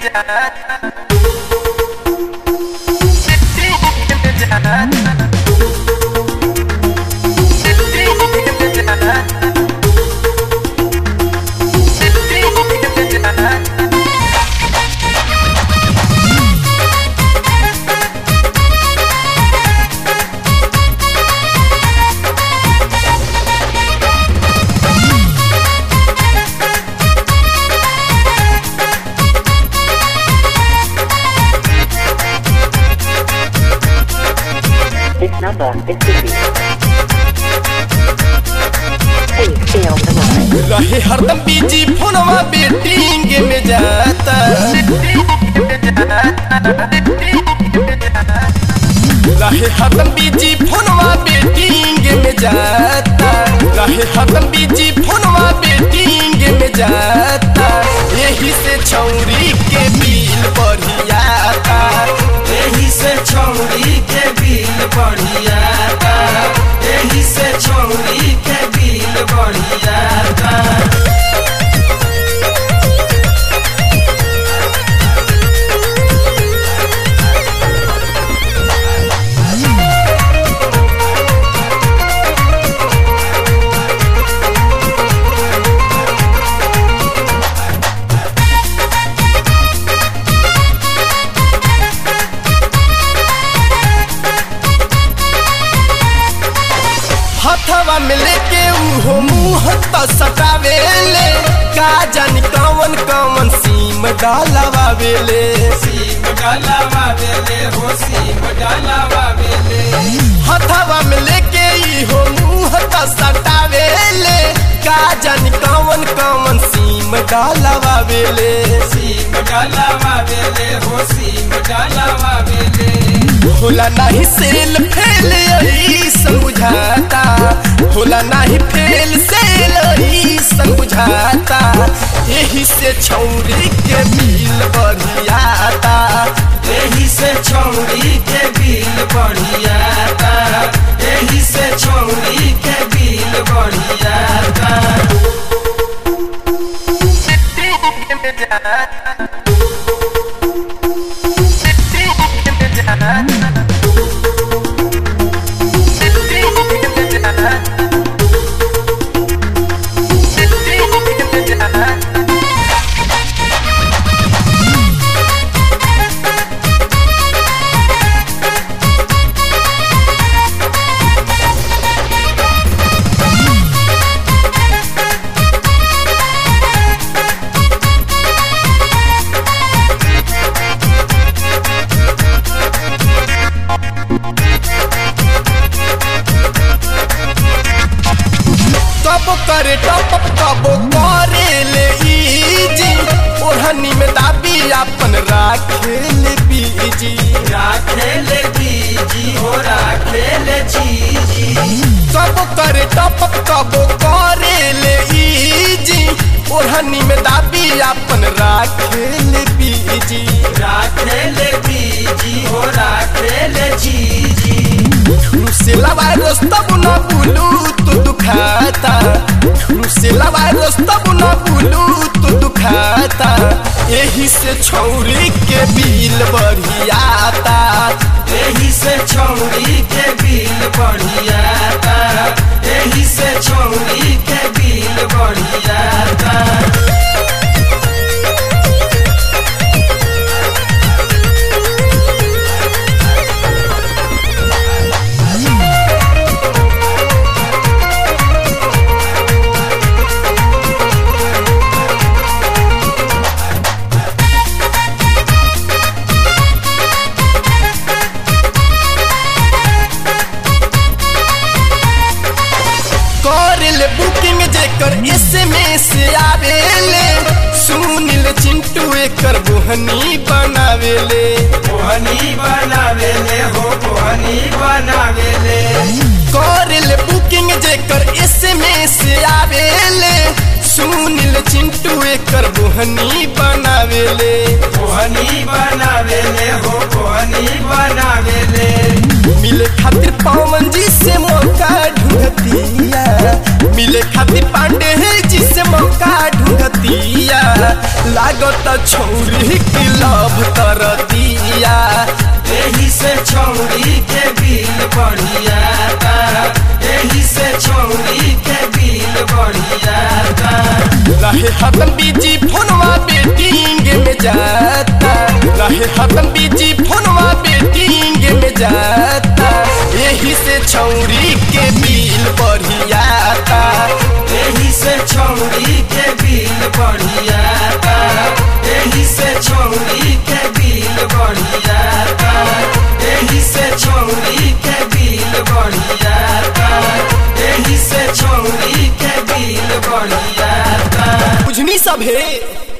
This number is busy. Please stay on the line. रहे हरदम busy फोनवा betting में जाता रहे हरदम बीजी फोनवा बेटिंग में जाता रहे हरदम बीजी फोनवा बेटिंग में जाता यही से छौरी के बिल बढ़ियाता एही से छौरी के बिल बढ़ियाता एही से छौरी के बिल बढ़ियाता हथवा में लेके उहो मुंह तो सटावेले का जानी कौन कौन सीम डालवावेले सीम डालावा बेले हो सीम डालावा बेले हथवा में लेके इहो मुंह तो सटावेले का जानी कौन कौन सीम डालवावेले सीम डालावा बेले हो सीम डालावा बेले होला नहीं सेल फेल यही समझाता होला नहीं फेल सेल यही समझाता यही से छौरी के बिल बढ़ियाता एही से छौरी के बिल बढ़ियाता एही से छौरी के बिल बढ़ियाता कब करे टप कब करे ले इजी ओढ़नी में दाबी अपन राखे ले बीजी राखेले बीजी हो राखेले जीजी कब करे टप कब करे ले इजी ओढ़नी में दाबी अपन राखे ले बीजी राखेले बीजी हो राखेले जीजी से लवाए तब न बुलू तो दुखाता से लवाए तब न बुलू तो दुखाता यही से छौरी के बिल बढ़ियाता एही से छौरी के बिल बढ़ियाता एही से छौरी के बिल बढ़ियाता कर ले बुकिंग जेकर एसएमएस आवेले सुनिल चिंटू एकर बोहनी बनावेले मोहनी बनावेले हो मोहनी बनावेले कर ले बुकिंग जेकर एसएमएस आवेले सुनिल चिंटू एकर बोहनी बनावेले मोहनी बनावेले हो मोहनी बनावेले मिले खातिर पवन जी से मौका ढूंढतिया मिले खातिर पांडे जी से मौका ढूंढतिया लागत छौरी की लभ कर दिया एही से छौरी के बिल बढ़िया एही से छौरी के बिल बढ़िया रहे हतन बीजी फोनवा बेटिंग में जाता रहे हतन बीजी फोनवा बेटिंग में जाता यही से छौरी के बिल बढ़ियाता एही से छौरी के बिल बढ़िया एही से छौरी के बिल बढ़िया एही से छौरी के बिल बढ़िया एही से छौरी के बिल बढ़िया बुझनी सब है